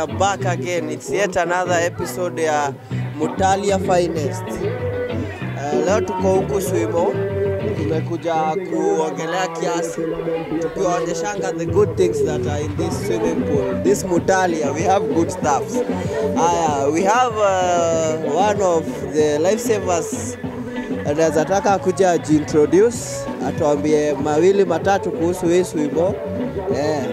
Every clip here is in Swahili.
are back again. It's yet another episode ya Mutalia Finest. Uh, leo tuko huku Swimo, tumekuja kuongelea kiasi tukiwaonyeshanga the good things that are in this swimming pool. This Mutalia, we have good stuffs. Aya, we have uh, one of the lifesavers anaweza taka kuja ajiintroduce atuambie mawili matatu kuhusu hii swimo eh.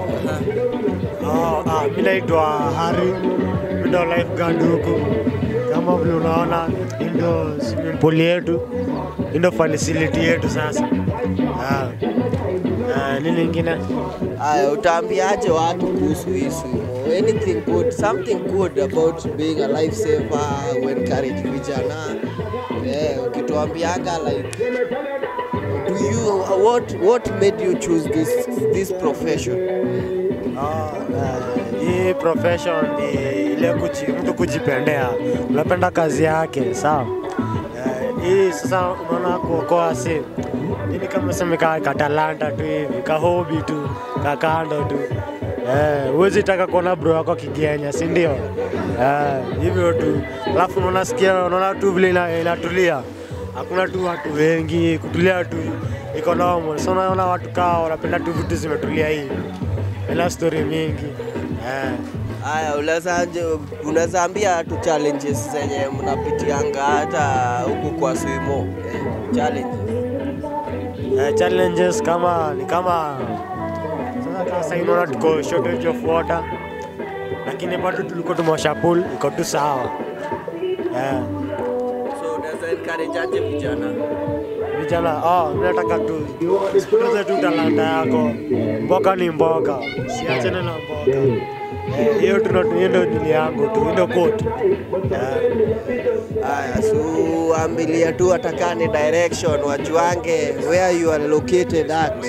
Oh, ah, mi naitwa Hari, mi ndo lifeguard huku. Kama vile unaona, hii ndo swimming pool yetu, hii ndo facility yetu sasa. Ah. Ah, nini ingine? Aya, utaambiaje watu kuhusu hii swimo? Anything good, something good about being a lifesaver, encourage vijana eh, ukituambianga like do you what what made you choose this this profession? Ah, ah, hii profession ni ile kuji, mtu kujipendea, unapenda kazi yake, sawa. Eh, hii sasa unaona kuokoa si nini kama sema ka, ka talanta tu hivi ka hobby tu ka kando tu eh, huwezi taka kuona bro wako kigenya, si ndio? Eh, hivyo tu, alafu unaona sikia, unaona tu vile ina- inatulia, hakuna tu watu wengi, kutulia tu iko normal. So unaona watu kaa wanapenda tu vitu zimetulia hivi bila story mingi eh. Aya, unaweza unaweza ambia tu challenges zenye mnapitianga hata huku kwa swimo eh, challenges Eh, challenges kama ni kama sasa kama sasa unaona tuko shortage of water, lakini bado tulikuwa tumewasha pool iko tu sawa eh. so unaweza encourage aje vijana Vijana oh, mimi nataka tu sikuze tu talanta yako, mboga ni mboga, siachane na mboga Eh, hiyo tu ndo- hiyo ndo dili yangu tu, hiyo ndo quote eh. Aya, so ambilia tu atakane direction wajuange where you are located at.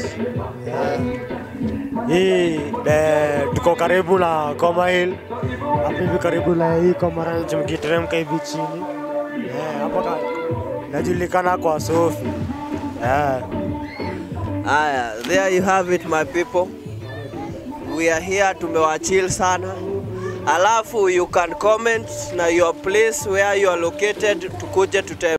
Hii eh, tuko karibu na Koma Hill hapo hivi karibu na hii Koma Ranch, mkiteremka hivi chini eh, hapo ka- najulikana kwa Sofi eh. Aya, there you have it my people. We are here tumewachill sana. Alafu you can comment na your place where you are located tukuje tuta